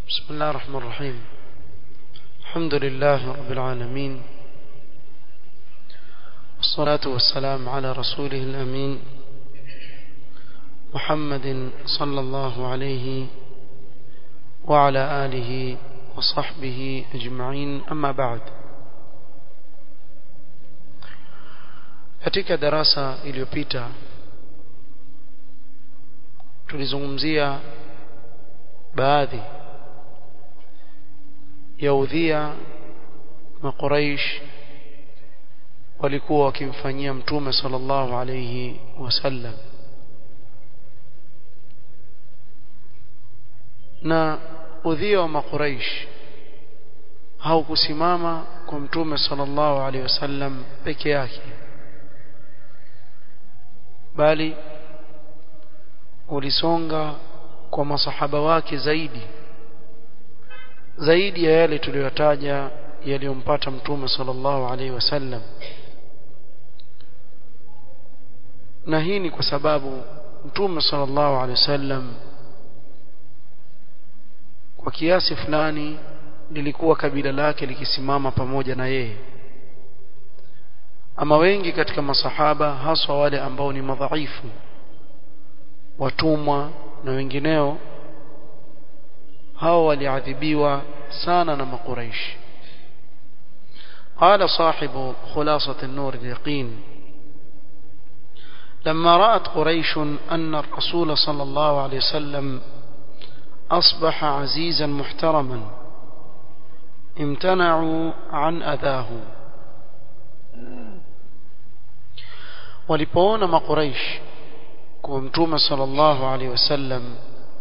بسم الله الرحمن الرحيم الحمد لله رب العالمين والصلاة والسلام على رسوله الأمين محمد صلى الله عليه وعلى آله وصحبه أجمعين أما بعد katika darasa iliyopita tulizungumzia baadhi ya udhia makuraish walikuwa wakimfanyia mtume sallallahu alayhi wasallam na udhia wa makuraish haukusimama kwa mtume sallallahu alayhi wasallam peke yake bali ulisonga kwa masahaba wake zaidi zaidi ya yale tuliyotaja yaliyompata mtume sallallahu alaihi wasallam na hii ni kwa sababu mtume sallallahu alaihi wasallam kwa kiasi fulani lilikuwa kabila lake likisimama pamoja na yeye ama wengi katika masahaba haswa wale ambao ni madhaifu watumwa na wengineo hao waliadhibiwa sana na makuraish قال صاحب خلاصة النور اليقين لما رأت قريش أن الرسول صلى الله عليه وسلم أصبح عزيزا محترما امتنعوا عن أذاه walipoona makuraish kwa mtume sallallahu alaihi wasallam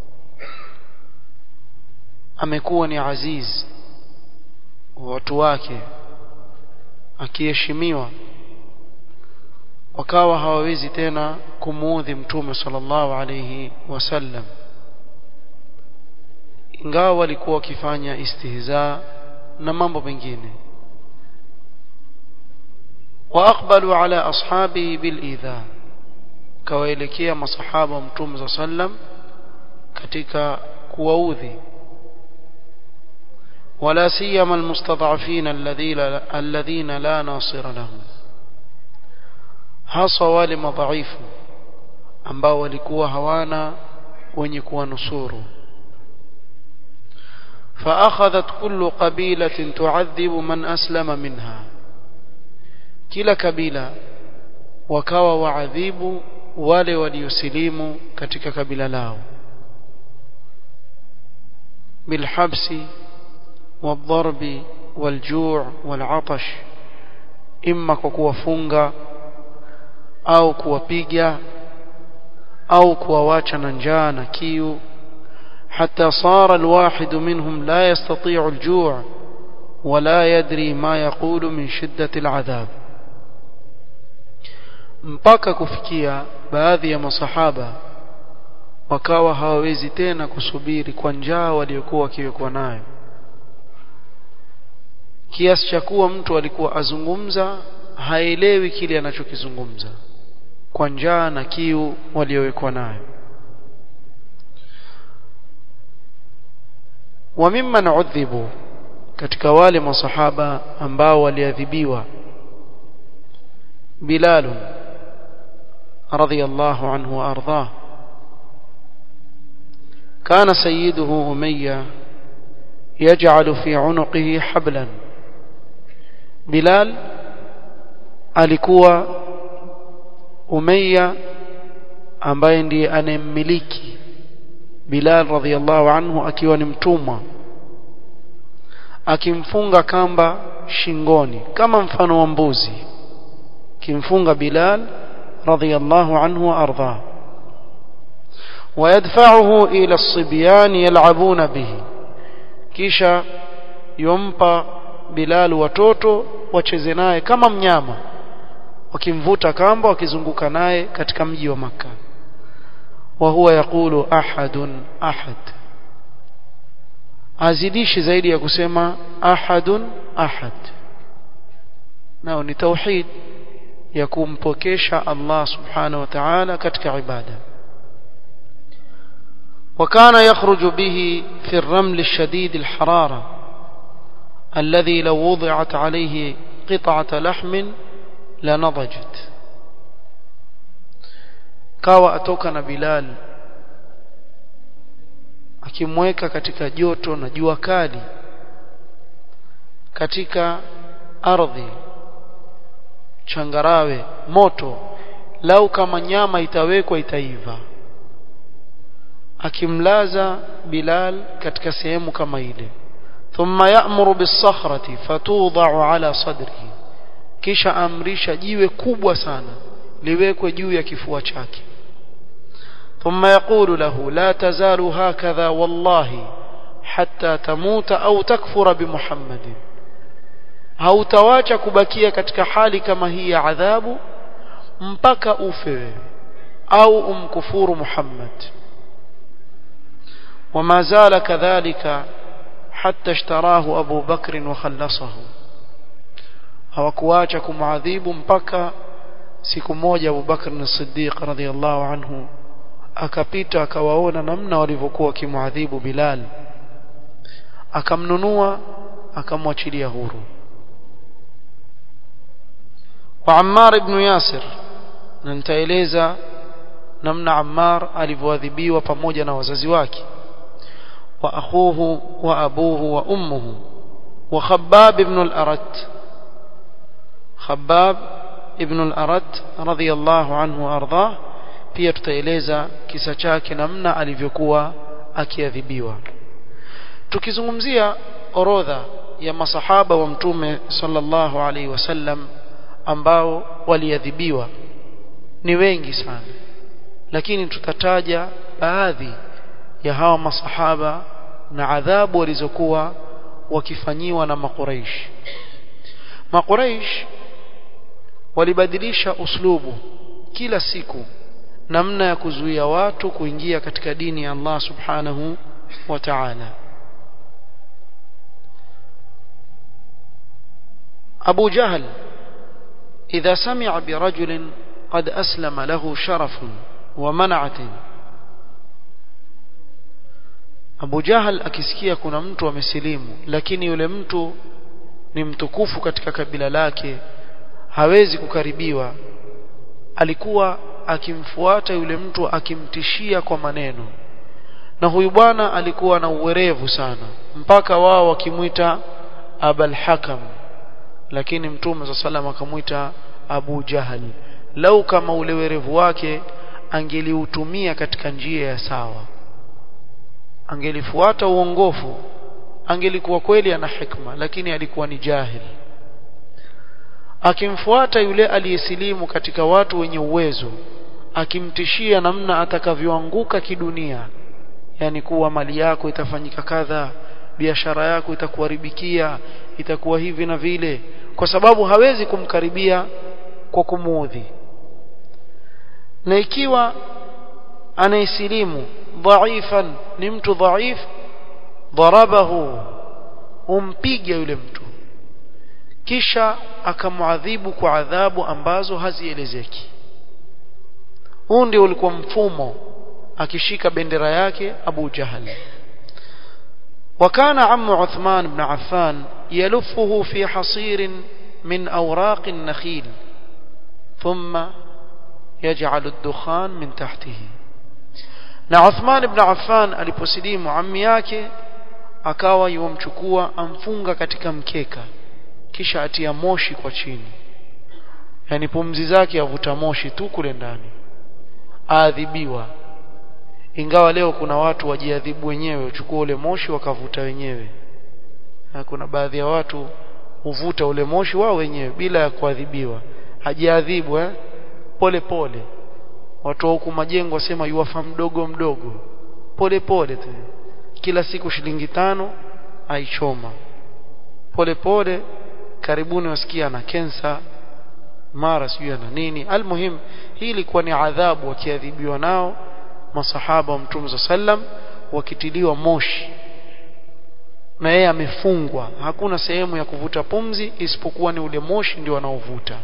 amekuwa ni aziz watu wake akiheshimiwa wakawa hawawezi tena kumuudhi mtume sallallahu alaihi wasallam ingawa walikuwa wakifanya istihza na mambo mengine واقبلوا على اصحابه بالايذاء kawaelekea masahaba wa mtume za sallam katika kuwaudhi ولا سيما المستضعفين الذين الذين لا ناصر لهم hasa wale madhaifu ambao walikuwa hawana wenye kuwanusuru فاخذت كل قبيله تعذب من اسلم منها kila kabila wakawa waadhibu wale waliosilimu katika kabila lao bilhabsi والضرب والجوع والعطش إما kuwafunga au kuwapiga au kuwawacha na njaa na kiu حتى صار الواحد منهم لا يستطيع الجوع ولا يدري ما يقول من شدة العذاب mpaka kufikia baadhi ya masahaba wakawa hawawezi tena kusubiri kwa njaa waliokuwa wakiwekwa nayo kiasi cha kuwa mtu alikuwa azungumza haelewi kile anachokizungumza kwa njaa na kiu waliowekwa nayo wa mimman udhibu katika wale masahaba ambao waliadhibiwa Bilal radhiyallahu anhu wa ardhah كان سيده أمية يجعل في عنقه حبلا Bilal alikuwa Umayya ambaye ndiye anemmiliki Bilal radhiallahu anhu akiwa ni mtumwa akimfunga kamba shingoni kama mfano wa mbuzi kimfunga Bilal radhiallahu anhu wa ardha ويدفعه إلى الصبيان يلعبون به kisha yompa Bilal watoto wacheze naye kama mnyama wakimvuta kamba wakizunguka naye katika mji wa maka wa huwa yakulu ahadun ahad azidishi zaidi ya kusema ahadun ahad nao ni tauhid ya kumpokesha Allah subhanahu wa ta'ala katika ibada وكان يخرج به في الرمل الشديد الحرارة الذي لو وضعت عليه قطعة لحم لنضجت kawa atoka na Bilal akimweka katika joto na jua kali katika ardhi changarawe moto lau kama nyama itawekwa itaiva akimlaza Bilal katika sehemu kama ile thumma ya'muru bis-sakhrati fatudha'u ala sadrihi kisha amrisha jiwe kubwa sana liwekwe juu ya kifua chake ثم يقول له لا تزال هكذا والله حتى تموت أو تكفر بمحمد hautawacha kubakia katika hali kama hii ya adhabu mpaka ufe au umkufuru Muhammad وما زال كذلك حتى اشتراه أبو بكر وخلصه hawakuacha kumadhibu mpaka siku moja Abu Bakr as-Siddiq radhiyallahu anhu akapita akawaona namna walivyokuwa kimuadhibu Bilal akamnunua akamwachilia huru wa Ammar ibn Yasir na nitaeleza namna Ammar alivyoadhibiwa pamoja na wazazi wake wa akhuhu wa abuhu wa ummuhu wa Khabbab ibn al-Arat Khabbab ibn al-Arat radhiyallahu anhu ardah pia tutaeleza kisa chake namna alivyokuwa akiadhibiwa tukizungumzia orodha ya masahaba wa mtume sallallahu alaihi wasallam ambao waliadhibiwa ni wengi sana lakini tutataja baadhi ya hawa masahaba na adhabu walizokuwa wakifanyiwa na makuraish makuraish walibadilisha uslubu kila siku namna ya kuzuia watu kuingia katika dini ya Allah subhanahu wa ta'ala Abu Jahl إذا سمع برجل قد أسلم له شرف ومنعة Abu Jahal akisikia kuna mtu amesilimu lakini yule mtu ni mtukufu katika kabila lake hawezi kukaribiwa alikuwa akimfuata yule mtu akimtishia kwa maneno na huyu bwana alikuwa na uwerevu sana mpaka wao wakimwita Abul Hakam lakini mtume sa salam akamwita Abu Jahal lau kama ule werevu wake angeliutumia katika njia ya sawa angelifuata uongofu angelikuwa kweli ana hikma lakini alikuwa ni jahil akimfuata yule aliyesilimu katika watu wenye uwezo akimtishia namna atakavyoanguka kidunia yani kuwa mali yako itafanyika kadha biashara yako itakuharibikia itakuwa hivi na vile kwa sababu hawezi kumkaribia kwa kumuudhi na ikiwa anaisilimu dhaifan ni mtu dhaif dharabahu umpiga yule mtu kisha akamuadhibu kwa adhabu ambazo hazielezeki huu ndio ulikuwa mfumo akishika bendera yake Abu Jahal وكان عم عثمان بن عفان يلفه في حصير من أوراق النخيل ثم يجعل الدخان من تحته na Uthman ibn Affan aliposilimu ammi yake akawa yomchukua amfunga katika mkeka kisha atia moshi kwa chini yani pumzi zake avuta moshi tu kule ndani aadhibiwa ingawa leo kuna watu wajiadhibu wenyewe uchukua ule moshi wakavuta wenyewe na kuna baadhi ya watu huvuta ule moshi wao wenyewe bila ya kuadhibiwa hajiadhibu eh pole pole watu huku majengo wasema yuwafa mdogo mdogo pole pole tu kila siku shilingi tano aichoma pole pole karibuni wasikia na kensa mara sijui ana nini almuhim hii ilikuwa ni adhabu wakiadhibiwa nao masahaba wa mtume za sallam wakitiliwa moshi na yeye amefungwa hakuna sehemu ya kuvuta pumzi isipokuwa ni ule moshi ndio wanaovuta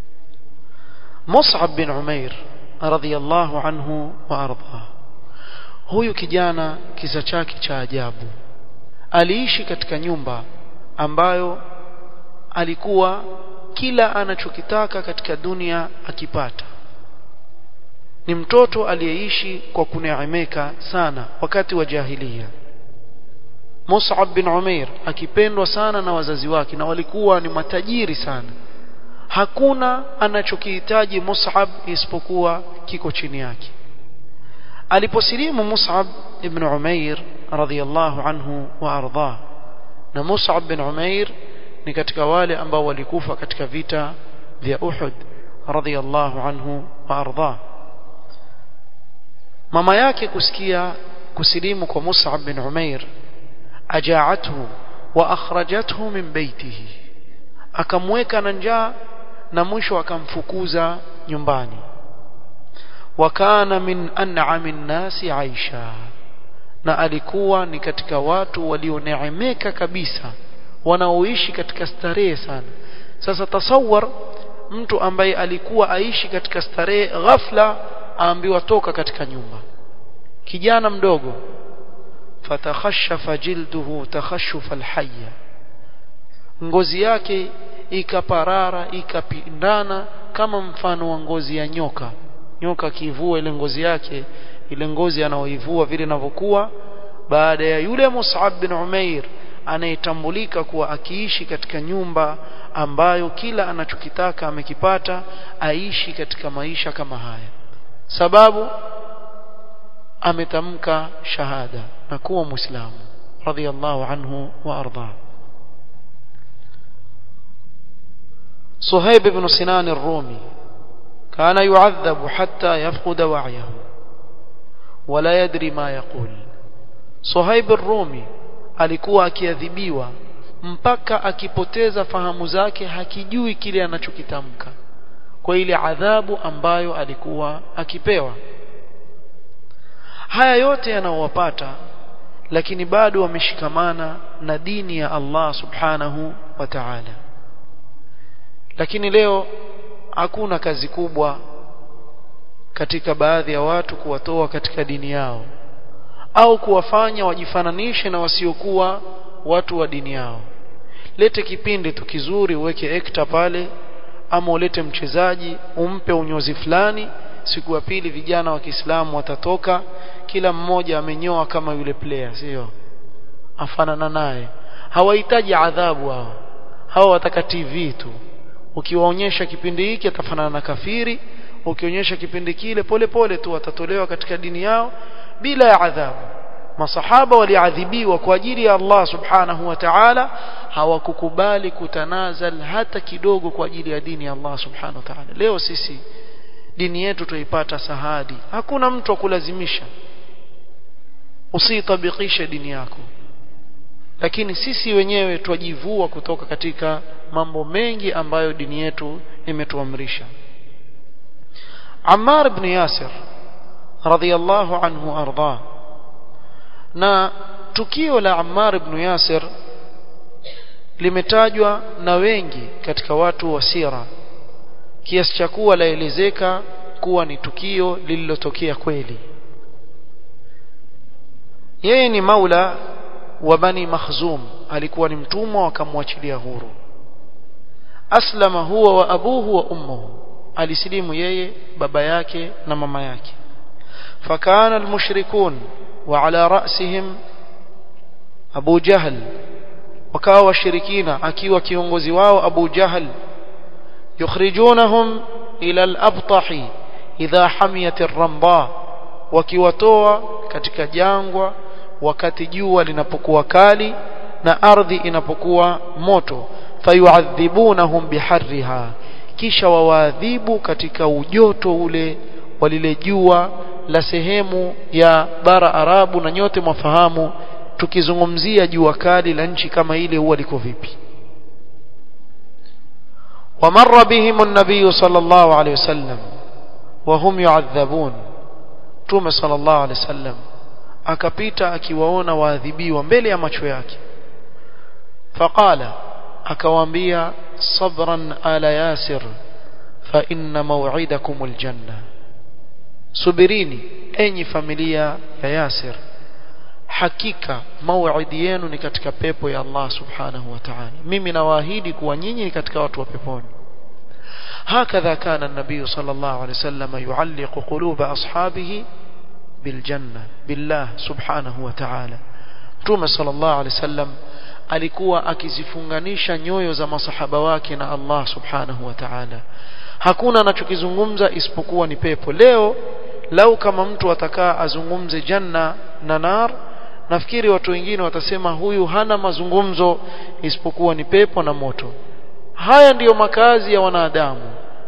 Mus'ab bin Umair radhiyallahu anhu wa ardha huyu kijana kisa chake cha ajabu aliishi katika nyumba ambayo alikuwa kila anachokitaka katika dunia akipata ni mtoto aliyeishi kwa kuneemeka sana wakati wa jahiliya Mus'ab bin Umair akipendwa sana na wazazi wake na walikuwa ni matajiri sana hakuna anachokihitaji Mus'ab isipokuwa kiko chini yake aliposilimu Mus'ab ibn Umair radhiyallahu anhu wa ardhah na Mus'ab bin Umair ni katika wale ambao walikufa katika vita vya Uhud radhiyallahu anhu wa ardhah mama yake kusikia kusilimu kwa Mus'ab bin Umair ajaathu wa akhrajathu min baitihi akamweka na njaa na mwisho akamfukuza nyumbani wakana min an'ami nnasi aisha na alikuwa ni katika watu walioneemeka kabisa wanaoishi katika starehe sana sasa tasawar mtu ambaye alikuwa aishi katika starehe ghafla aambiwa toka katika nyumba kijana mdogo fatakhashafa jilduhu takhashufa alhayya ngozi yake ikaparara ikapindana kama mfano wa ngozi ya nyoka nyoka akivua ile ngozi yake ile ngozi anaoivua vile inavyokuwa baada ya yule Mus'ab bin Umair anayetambulika kuwa akiishi katika nyumba ambayo kila anachokitaka amekipata aishi katika maisha kama haya sababu ametamka shahada na kuwa muislamu radhiyallahu anhu wa arda صهيب بن سنان الرومي كان يعذب حتى يفقد وعيه ولا يدري ما يقول صهيب الرومي alikuwa akiadhibiwa mpaka akipoteza fahamu zake hakijui kile anachokitamka kwa ile adhabu ambayo alikuwa akipewa haya yote yanawapata lakini bado wameshikamana na dini ya Allah subhanahu wa ta'ala lakini leo hakuna kazi kubwa katika baadhi ya watu kuwatoa katika dini yao au kuwafanya wajifananishe na wasiokuwa watu wa dini yao lete kipindi tu kizuri uweke ekta pale ama ulete mchezaji umpe unyozi fulani siku ya pili vijana wa Kiislamu watatoka kila mmoja amenyoa kama yule player sio afanana naye hawahitaji adhabu hao hawa wataka TV tu ukiwaonyesha kipindi hiki atafanana na kafiri ukionyesha kipindi kile pole pole tu watatolewa katika dini yao bila ya adhabu masahaba waliadhibiwa kwa ajili ya Allah subhanahu wa ta'ala hawakukubali kutanazal hata kidogo kwa ajili ya dini ya Allah subhanahu wa ta'ala leo sisi dini yetu tuipata sahadi hakuna mtu akulazimisha usiitabikishe dini yako lakini sisi wenyewe twajivua kutoka katika mambo mengi ambayo dini yetu imetuamrisha Ammar ibn Yasir radhiyallahu anhu arda na tukio la Ammar ibn Yasir limetajwa na wengi katika watu wa sira kiasi cha kuwa laelezeka kuwa ni tukio lililotokea kweli yeye ni maula wa bani makhzum alikuwa ni mtumwa wakamwachilia huru aslama huwa wa abuhu wa ummuhu alisilimu yeye baba yake na mama yake fakana almushrikun wa ala ra'sihim abu jahl wakawa washirikina akiwa kiongozi wao abu jahl yukhrijunahum ila al-abtahi idha hamiyat ar-ramba wakiwatoa katika jangwa wakati jua linapokuwa kali na ardhi inapokuwa moto fayuadhibunahum biharriha kisha wawaadhibu katika ujoto ule wa lile jua la sehemu ya bara Arabu na nyote mwafahamu tukizungumzia jua kali la nchi kama ile huwa liko vipi ومر بهم النبي صلى الله عليه وسلم وهم يعذبون توم صلى الله عليه وسلم akapita akiwaona waadhibiwa mbele ya macho yake faqala akawaambia sabran ala yasir fa inna maw'idakum aljanna subirini enyi familia ya Yasir hakika mauidi yenu ni katika pepo ya Allah subhanahu wa ta'ala mimi nawaahidi kuwa nyinyi ni katika watu wa peponi هكذا كان النبي صلى الله عليه وسلم يعلق قلوب أصحابه بالجنة بالله سبحانه وتعالى Mtume sallallahu alaihi wasallam alikuwa akizifunganisha nyoyo za masahaba wake na Allah subhanahu wa ta'ala hakuna anachokizungumza isipokuwa ni pepo leo lau kama mtu atakaa azungumze janna na nar nafikiri watu wengine watasema huyu hana mazungumzo isipokuwa ni pepo na moto haya ndiyo makazi ya wanadamu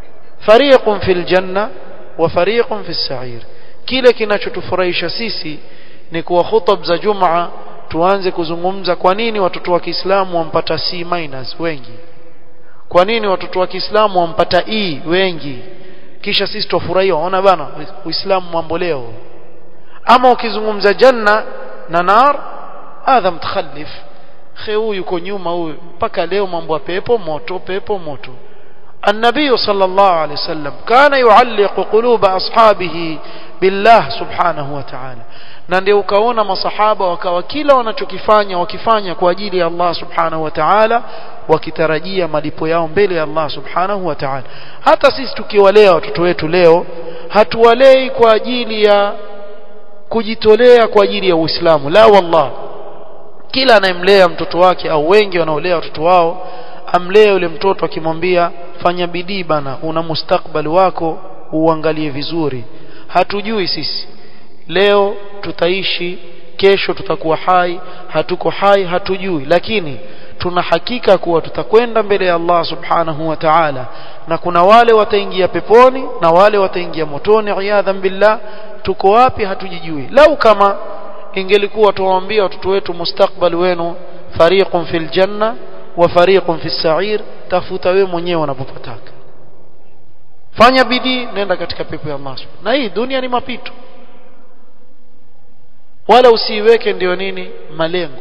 fariqun fil janna wa fariqun fis sa'ir kile kinachotufurahisha sisi ni kuwa hutab za jumaa tuanze kuzungumza kwa nini watoto wa Kiislamu wampata C minus wengi kwa nini watoto wa Kiislamu wampata E wengi kisha sisi tufurahia ona bana Uislamu mambo leo ama ukizungumza janna na nar hadha mtakhallif huyu yuko nyuma huyu mpaka leo mambo ya pepo moto pepo moto النبي صلى الله عليه وسلم كان يعلق قلوب أصحابه بالله سبحانه وتعالى na ndio ukaona masahaba wakawa kila wanachokifanya wakifanya kwa ajili ya Allah subhanahu wa ta'ala wakitarajia malipo yao mbele ya Allah subhanahu wa ta'ala hata sisi tukiwalea watoto wetu leo hatuwalei kwa ajili ya kujitolea kwa ajili ya Uislamu la wallah kila anayemlea mtoto wake au wengi wanaolea watoto wao amlee yule mtoto akimwambia fanya bidii bana una mustakbali wako uangalie vizuri hatujui sisi leo tutaishi kesho tutakuwa hai hatuko hai hatujui lakini tuna hakika kuwa tutakwenda mbele ya Allah subhanahu wa ta'ala na kuna wale wataingia peponi na wale wataingia motoni iyadhan billah tuko wapi hatujijui lau kama ingelikuwa tuwaambia watoto wetu mustakbali wenu fariqun fil janna wa fariqun fis sa'ir tafuta wewe mwenyewe unapopataka fanya bidii nenda katika pepo ya Allah na hii dunia ni mapito wala usiiweke ndio nini malengo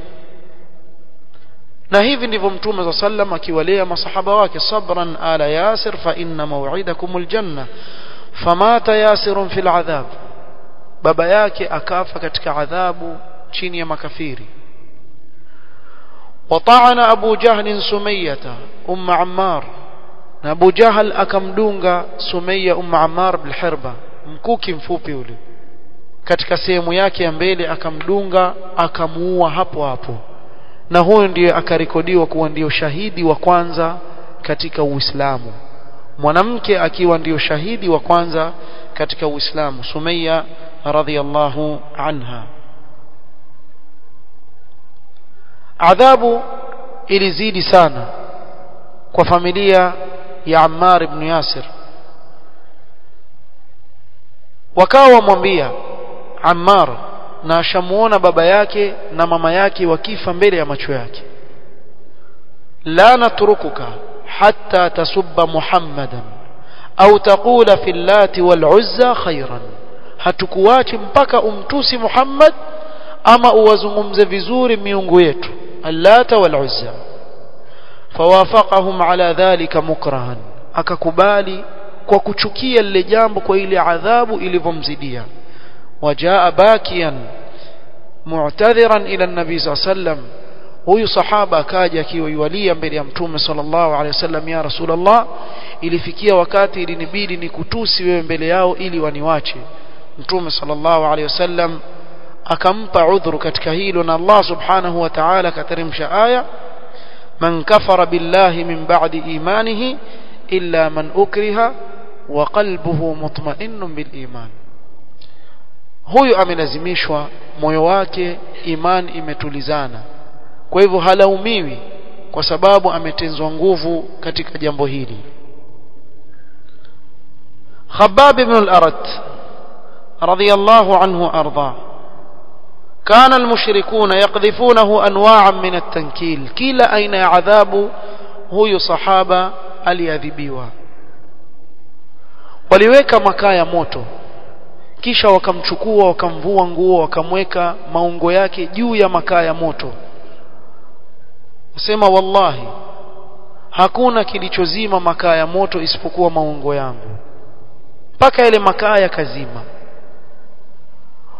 na hivi ndivyo mtume za sallam akiwalea masahaba wake sabran ala yasir fa inna maw'idakumul janna famata yasirun fil adhab baba yake akafa katika adhabu chini ya makafiri وطعن أبو جهل سمية أم عمار أبو جهل أكمدونغا سمية أم عمار بالحربة mkuki mfupi ule katika sehemu yake ya mbele akamdunga akamuua hapo hapo na huyo ndiye akarekodiwa kuwa ndio shahidi wa kwanza katika Uislamu mwanamke akiwa ndio shahidi wa kwanza katika Uislamu Sumayya radhiyallahu anha adhabu ilizidi sana kwa familia ya Ammar ibn Yasir wakawa wamwambia Ammar na ashamuona baba yake na mama yake wakifa mbele ya macho yake la natrukuka hatta tasubba muhammadan au taqula fi llati wal uzza khairan hatukuachi mpaka umtusi Muhammad ama uwazungumze vizuri miungu yetu allata wal uzza fawafaqahum ala dhalika mukrahan akakubali kwa kuchukia lile jambo kwa ile adhabu ilivyomzidia wajaa bakian mu'tadhiran ila an-nabi sallam huyu sahaba akaja akiwalia mbele ya mtume sallallahu alaihi wasallam ya rasulullah ilifikia wakati ilinibidi nikutusi wewe mbele yao ili waniwache mtume sallallahu alaihi wasallam akampa udhuru katika hilo na Allah subhanahu wa ta'ala kateremsha aya man kafara billahi min ba'di imanihi illa man ukriha wa qalbuhu mutma'innun bil iman huyu amelazimishwa moyo wake iman imetulizana kwa hivyo halaumiwi kwa sababu ametenzwa nguvu katika jambo hili Khabbab ibn al-Arat radiyallahu anhu arda كان المشركون يقذفونه انواعا من التنكيل كلا اين عذاب huyu sahaba aliadhibiwa waliweka makaa ya moto kisha wakamchukua wakamvua nguo wakamweka maungo yake juu ya makaa ya moto sema wallahi hakuna kilichozima makaa ya moto isipokuwa maungo yangu mpaka yale makaa yakazima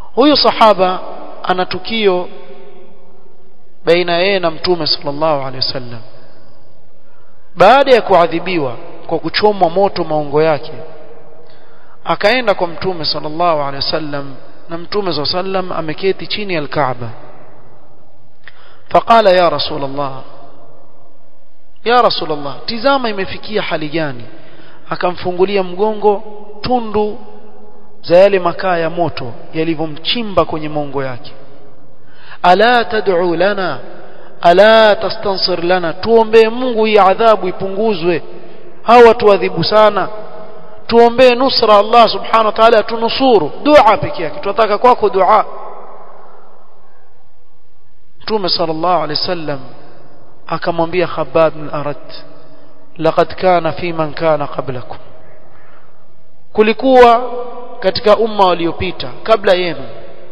huyu sahaba ana tukio baina yeye na mtume sallallahu alaihi wasallam baada ya kuadhibiwa kwa kuchomwa moto maungo yake akaenda kwa mtume sallallahu alaihi wasallam na mtume sallallahu alaihi wasallam ameketi chini ya al-Kaaba faqala ya rasul Allah ya rasul Allah tizama imefikia hali gani akamfungulia mgongo tundu za yale makaa ya moto yalivyomchimba kwenye mongo yake ala tad'u lana ala tastansir lana tuombee Mungu hii adhabu ipunguzwe hawa watu adhibu sana tuombee nusra Allah subhanahu wa ta'ala tunusuru dua pekee yake tunataka kwako dua Mtume sallallahu alaihi wasallam akamwambia Khabbab bin Arat laqad kana fi man kana qablakum kulikuwa katika umma waliopita kabla yenu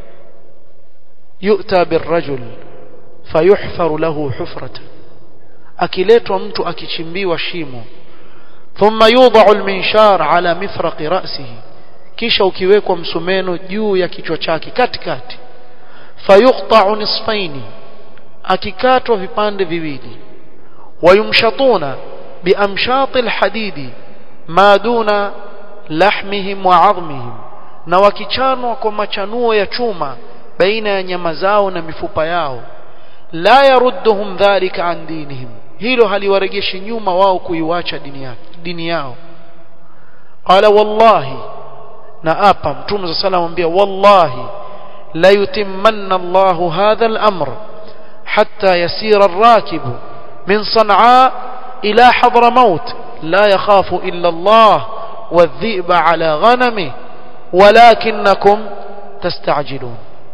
yu'ta birrajul fayuhfaru lahu hufratan akiletwa mtu akichimbiwa shimo thumma yudha'u alminshar ala mifraqi ra'sihi kisha ukiwekwa msumeno juu ya kichwa chake katikati fayuqta'u nisfaini akikatwa vipande viwili wayumshatuna biamshati alhadidi ma duna lahmihim wa 'azmihim na wakichanwa kwa machanuo ya chuma baina ya nyama zao na mifupa yao la yarudduhum dhalika an dinihim hilo haliwaregeshi nyuma wao kuiwacha dini yao dini yao qala wallahi na apa mtume صلى الله عليه wallahi la yutimmanna Allahu hadha al-amr hatta yasira ar-rakib min San'a ila Hadramaut la yakhafu illa Allah والذئب على غنمه ولكنكم تستعجلون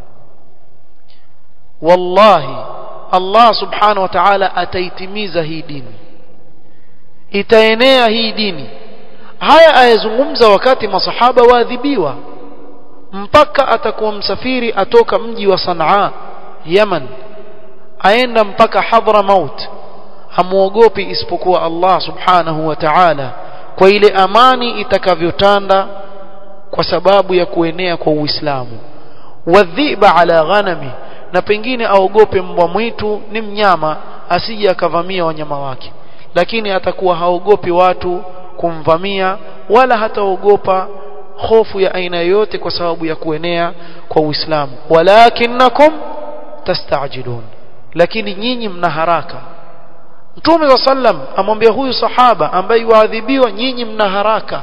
والله الله سبحانه وتعالى ataitimiza hii dini itaenea hii dini haya ayazungumza wakati masahaba waadhibiwa mpaka atakuwa msafiri atoka mji wa Sanaa Yaman aenda mpaka Hadramaut hamuogopi isipokuwa Allah subhanahu wa ta'ala kwa ile amani itakavyotanda kwa sababu ya kuenea kwa Uislamu wadhiba ala ghanami na pengine aogope mbwa mwitu ni mnyama asije akavamia wanyama wake lakini atakuwa haogopi watu kumvamia wala hataogopa hofu ya aina yoyote kwa sababu ya kuenea kwa Uislamu walakinnakum tastajilun lakini nyinyi mna haraka Mtume wa sallam amwambia huyu sahaba ambaye yuadhibiwa nyinyi mna haraka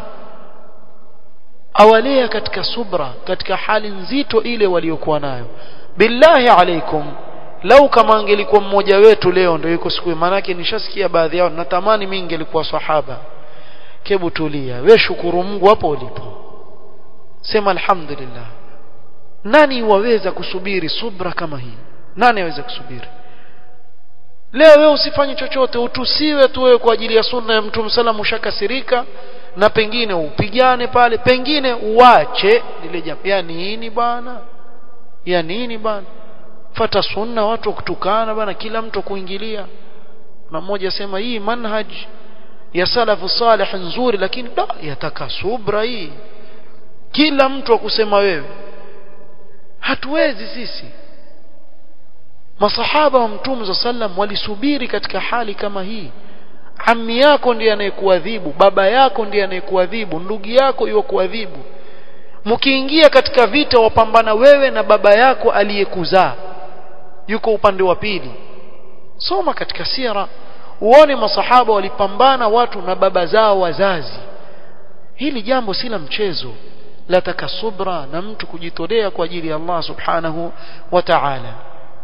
awalea katika subra katika hali nzito ile waliokuwa nayo billahi alaikum lau kama angelikuwa mmoja wetu leo ndio yuko siku manake nishasikia baadhi yao natamani mimi ningelikuwa sahaba kebu tulia we shukuru Mungu hapo ulipo sema alhamdulillah nani waweza kusubiri subra kama hii nani aweza kusubiri leo wewe usifanye chochote utusiwe tu wewe kwa ajili ya sunna ya mtume sallam ushakasirika na pengine upigane pale pengine uache lile jambo ya nini bwana ya nini bwana fata sunna watu kutukana bwana kila mtu kuingilia na mmoja asema hii manhaj ya salafu salih nzuri lakini da yataka subra hii kila mtu akusema wewe hatuwezi sisi masahaba wa mtume za sallam walisubiri katika hali kama hii ammi yako ndiye anayekuadhibu baba yako ndiye anayekuadhibu ndugu yako yukuadhibu mkiingia katika vita wapambana wewe na baba yako aliyekuzaa yuko upande wa pili soma katika sira uone masahaba walipambana watu na baba zao wazazi hili jambo si la mchezo lataka subra na mtu kujitolea kwa ajili ya Allah subhanahu wa ta'ala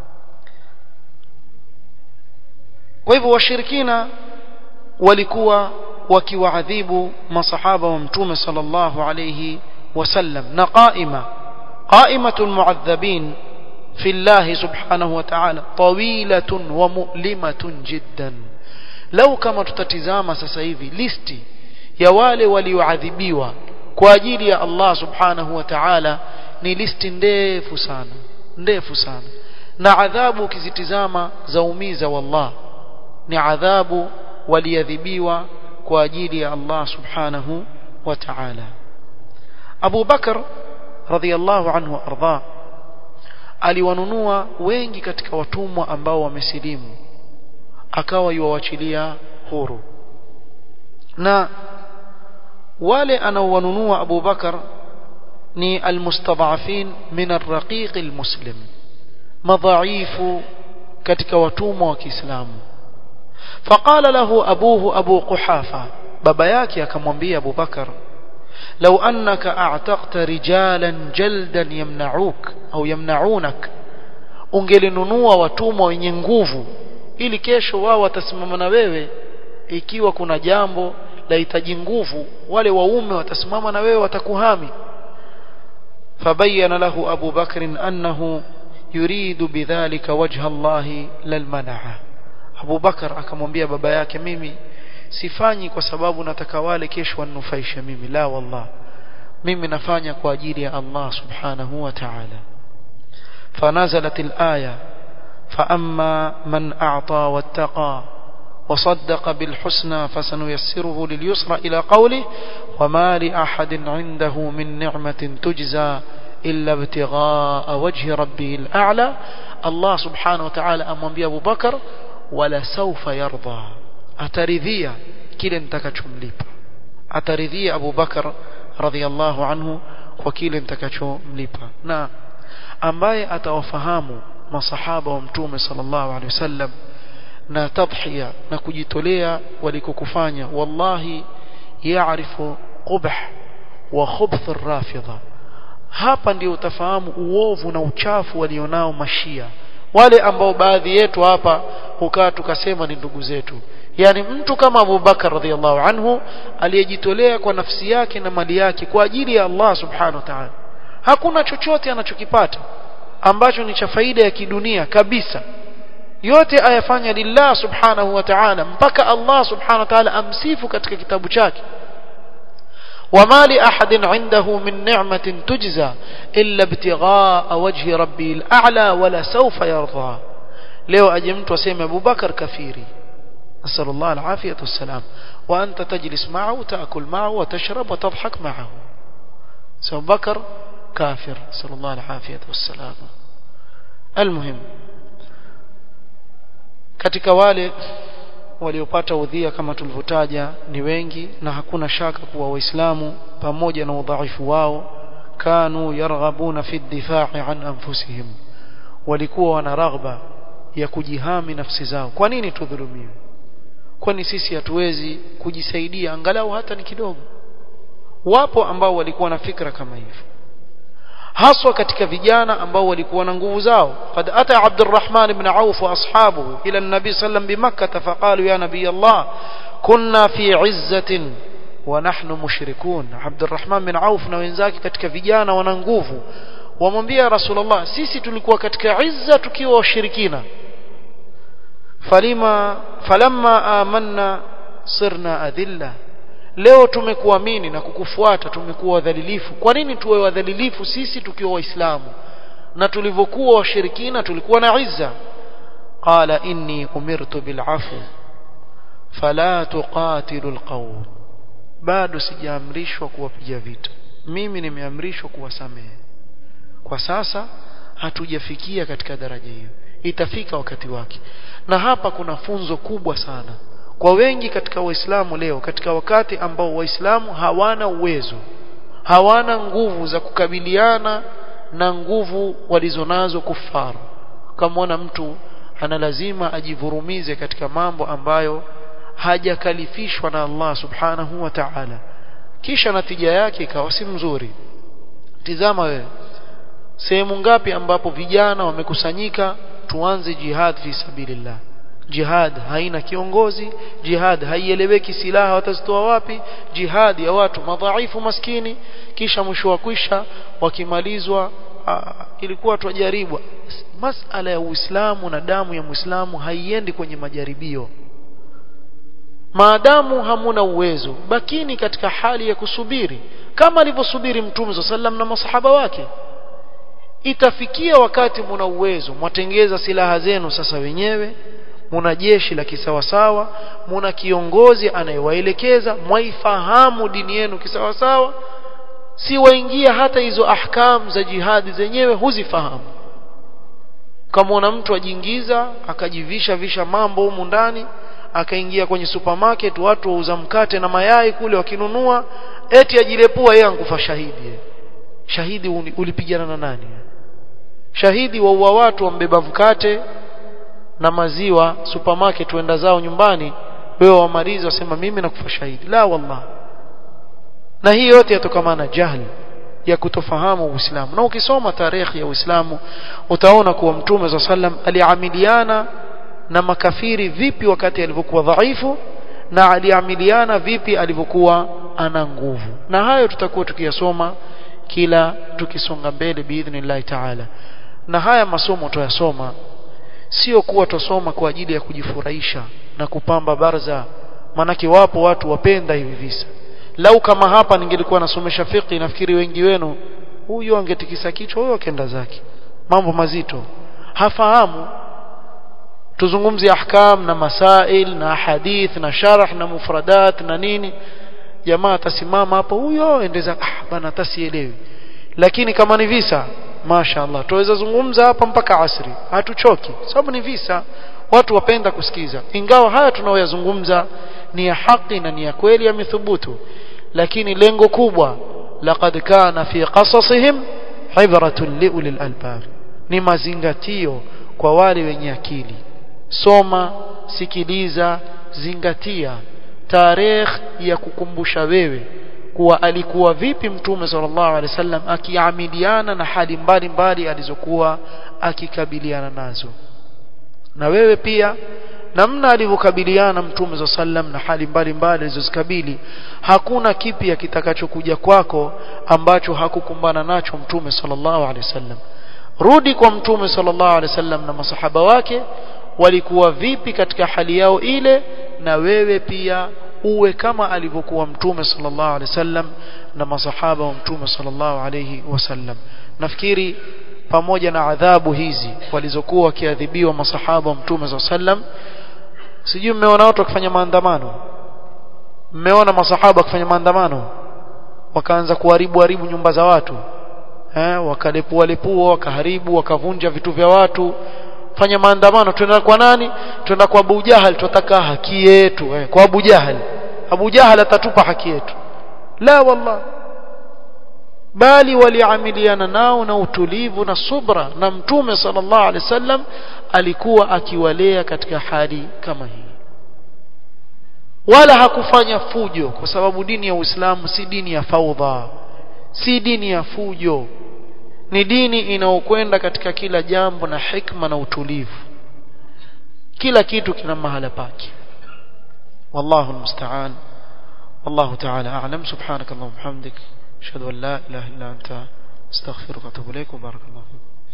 kwa hivyo washirikina walikuwa wakiwaadhibu masahaba wa mtume sallallahu alayhi wasallam na qaima qaimatul mu'adhabin في الله سبحانه وتعالى طويلة ومؤلمة جدا لو كما tutatizama sasa hivi listi ya wale walioadhibiwa kwa ajili ya Allah subhanahu wa ta'ala ni listi ndefu sana ndefu sana na adhabu ukizitizama zaumiza wallah ni adhabu waliadhibiwa kwa ajili ya Allah subhanahu wa ta'ala Abu Bakar radhiyallahu anhu arda aliwanunua wengi katika watumwa ambao wamesilimu akawa yuwachilia huru na wale anaowanunua Abu Bakar ni almustadhafin min arraqiq almuslim madhaifu katika watumwa wa Kiislamu faqala lahu abuhu abu quhafa baba yake akamwambia Abu Bakar لو أنك أعتقت رجالا جلدا يمنعوك أو يمنعونك ungelinunua watumwa wenye nguvu ili kesho wao watasimama na wewe ikiwa kuna jambo lahitaji nguvu wale waume watasimama na wewe watakuhami fabayana lahu Abu Bakr annahu yuridu bidhalika wajha Allah lalmanaa Abu Bakar akamwambia baba yake mimi sifanyi kwa sababu nataka wale kesho wanufaishe mimi la wallah mimi nafanya kwa ajili ya Allah subhanahu wa ta'ala فنزلت الآية فأما من أعطى واتقى وصدق بالحسنى فسنيسره لليسرى إلى قوله وما لأحد عنده من نعمة تجزى إلا ابتغاء وجه ربه الأعلى الله سبحانه وتعالى أمام أبو بكر ولسوف يرضى ataridhia kile nitakachomlipa ataridhia Abu Bakar radhiallahu anhu kwa kile nitakachomlipa na ambaye atawafahamu masahaba wa mtume sallallahu alaihi wasallam na tadhiya na kujitolea walikokufanya wallahi yaarifu qubh wa khubth ar-rafidha hapa ndio utafahamu uovu na uchafu walionao mashia wale ambao baadhi yetu hapa hukaa tukasema ni ndugu zetu yani mtu kama Abu Bakar radhiallahu anhu aliyejitolea kwa nafsi yake na mali yake kwa ajili ya Allah subhanahu wa ta'ala hakuna chochote anachokipata ambacho ni cha faida ya kidunia kabisa yote ayafanya lillah subhanahu wa ta'ala mpaka Allah subhanahu wa ta'ala amsifu katika kitabu chake وما لأحد عنده من نعمة تجزى إلا ابتغاء وجه ربي الأعلى ولا سوف يرضى leo aje mtu aseme Abu Bakar kafiri نسأل الله العافية والسلام وأنت تجلس معه تأكل معه وتشرب وتضحك معه سو بكر كافر نسأل الله العافية والسلام المهم katika wale waliopata udhia kama tulivyotaja ni wengi na hakuna shaka kuwa waislamu pamoja na udhaifu wao kanu yarghabuna fi difai an anfusihim walikuwa wana raghba ya kujihami nafsi zao kwa nini tudhulumiwe kwani sisi hatuwezi kujisaidia angalau hata ni kidogo wapo ambao walikuwa na fikra kama hivyo haswa katika vijana ambao walikuwa na nguvu zao qad ata Abdurrahman ibn Auf wa ashabuhu ila an-nabi sallam bimakkah faqalu ya nabiy Allah kunna fi izzatin wa nahnu mushrikun Abdurrahman bin Auf na wenzake katika vijana wana nguvu wamwambia Rasulullah sisi tulikuwa katika izza tukiwa washirikina falima falamma amanna sirna adilla leo tumekuamini na kukufuata tumekuwa wadhalilifu kwa nini tuwe wadhalilifu sisi tukiwa waislamu na tulivyokuwa washirikina tulikuwa na izza qala inni umirtu bil'afu fala tuqatilu alqawm bado sijaamrishwa kuwapiga vita mimi nimeamrishwa kuwasamehe kwa sasa hatujafikia katika daraja hiyo itafika wakati wake na hapa kuna funzo kubwa sana kwa wengi katika waislamu leo katika wakati ambao waislamu hawana uwezo hawana nguvu za kukabiliana na nguvu walizonazo kufaru kamwona mtu ana lazima ajivurumize katika mambo ambayo hajakalifishwa na Allah subhanahu wa ta'ala kisha natija yake ikawa si mzuri tizama wewe sehemu ngapi ambapo vijana wamekusanyika tuanze jihad fi sabilillah jihad haina kiongozi jihad haieleweki silaha watazitoa wapi jihad ya watu madhaifu maskini kisha mwisho wa kwisha wakimalizwa aa, ilikuwa tujaribu masala ya Uislamu na damu ya Muislamu haiendi kwenye majaribio maadamu hamuna uwezo bakini katika hali ya kusubiri kama alivyosubiri mtume sallam na masahaba wake itafikia wakati muna uwezo mwatengeza silaha zenu sasa wenyewe muna jeshi la kisawasawa muna kiongozi anayewaelekeza mwaifahamu dini yenu kisawasawa si waingia hata hizo ahkam za jihadi zenyewe huzifahamu ukamwona mtu ajiingiza akajivisha visha mambo humu ndani akaingia kwenye supermarket watu wauza mkate na mayai kule wakinunua eti ajilepua yeye ankufa shahidi shahidi ulipigana na nani shahidi waua watu wambeba mkate na maziwa supermarket wenda zao nyumbani wewe wamaliza wasema mimi nakufa shahidi la wallah na hii yote yatokamana jahli ya kutofahamu Uislamu na ukisoma tarehe ya Uislamu utaona kuwa Mtume za sallam aliamiliana na makafiri vipi wakati alivyokuwa dhaifu na aliamiliana vipi alivyokuwa ana nguvu na hayo tutakuwa tukiyasoma kila tukisonga mbele biidhnillahi taala na haya masomo tuyasoma sio kuwa tusoma kwa ajili ya kujifurahisha na kupamba barza manake wapo watu wapenda hivi visa lau kama hapa ningelikuwa nasomesha fiqh nafikiri wengi wenu huyo angetikisa kichwa huyo akenda zake mambo mazito hafahamu tuzungumzie ahkam na masail na hadith na sharh na mufradat na nini jamaa atasimama hapo huyo endeza ah bana tasielewi lakini kama ni visa mashaallah tuweza zungumza hapa mpaka asri hatuchoki sababu ni visa watu wapenda kusikiza ingawa haya tunaoyazungumza ni ya haki na ni ya kweli yamethubutu lakini lengo kubwa laqad kana fi qasasihim ibratun liulil albab ni mazingatio kwa wale wenye akili soma sikiliza zingatia tarehe ya kukumbusha wewe kuwa alikuwa vipi mtume sallallahu alaihi wasallam akiamiliana na hali mbalimbali alizokuwa akikabiliana nazo na wewe pia namna alivyokabiliana mtume za sallam na hali mbalimbali alizozikabili hakuna kipya kitakachokuja kwako ambacho hakukumbana nacho mtume sallallahu alaihi wasallam rudi kwa mtume sallallahu alaihi wasallam na masahaba wake walikuwa vipi katika hali yao ile na wewe pia uwe kama alivyokuwa mtume sallallahu alaihi wasallam na masahaba wa mtume sallallahu alaihi wasallam nafikiri pamoja na adhabu hizi walizokuwa wakiadhibiwa masahaba wa mtume sallallahu alaihi wasallam sijui mmeona watu wakifanya maandamano mmeona masahaba wakifanya maandamano wakaanza kuharibu haribu nyumba za watu eh wakalepua lepua wakaharibu wakavunja vitu vya watu fanya maandamano twenda kwa nani twenda kwa Abu Jahal tutataka haki yetu eh, kwa Abu Jahal Abu Jahal atatupa haki yetu la wallah bali waliamiliana nao na utulivu na subra na mtume sallallahu alaihi wasallam alikuwa akiwalea katika hali kama hii wala hakufanya fujo kwa sababu dini ya Uislamu si dini ya faudha si dini ya fujo ni dini inayokwenda katika kila jambo na hikma na utulivu kila kitu kina mahala pake wallahu almusta'an والله تعالى أعلم سبحانك اللهم وبحمدك أشهد أن لا إله إلا أنت استغفرك وأتوب إليك وبارك الله فيك